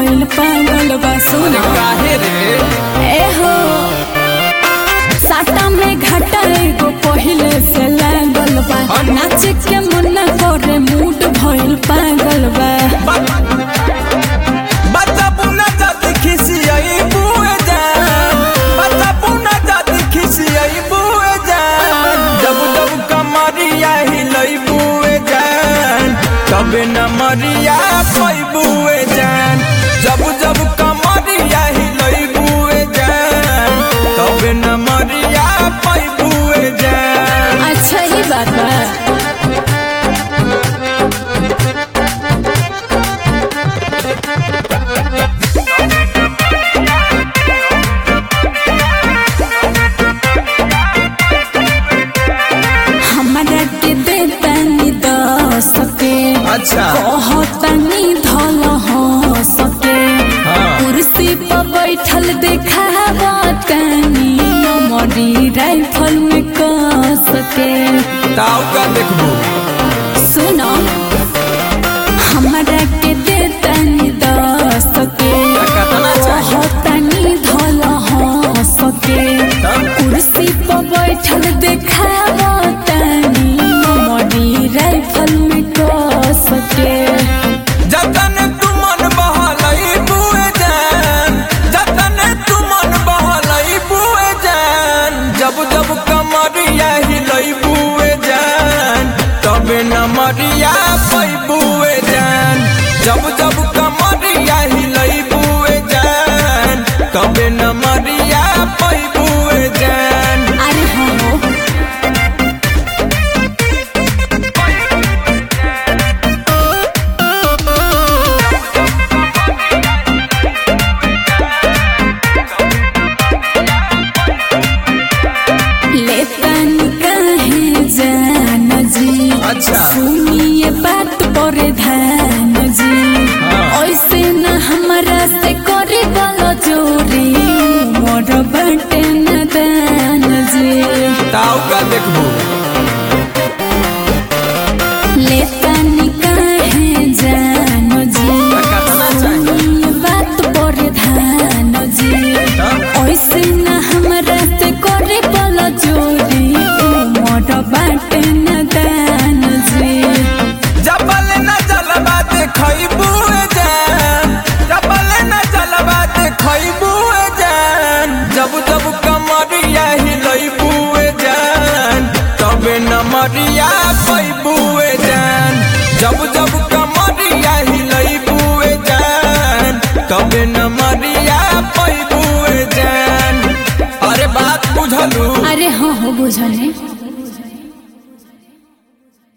भइल पागल बा सुन काहे रे ए हो साटा में घाटा एगो पहिले से लागल बा नाच के मन करे मूड भइल पागल बा बता पुना जाति खिसियाई बुए जान बता पुना जाति खिसियाई बुए जान जब जब कमरिया हिलई बुए जान तबे न मरिया पई बुए जान जब जब कमरिया हिलई बुए जान तबे न मरिया पई बुए जान अच्छा ही बात बा हमरा के दे तनी दस के अच्छा कहतनी धल हो सके हाँ। कुर्सी पर बैठल देखावतनी मरी राइफल में क सके ताऊ का देखबू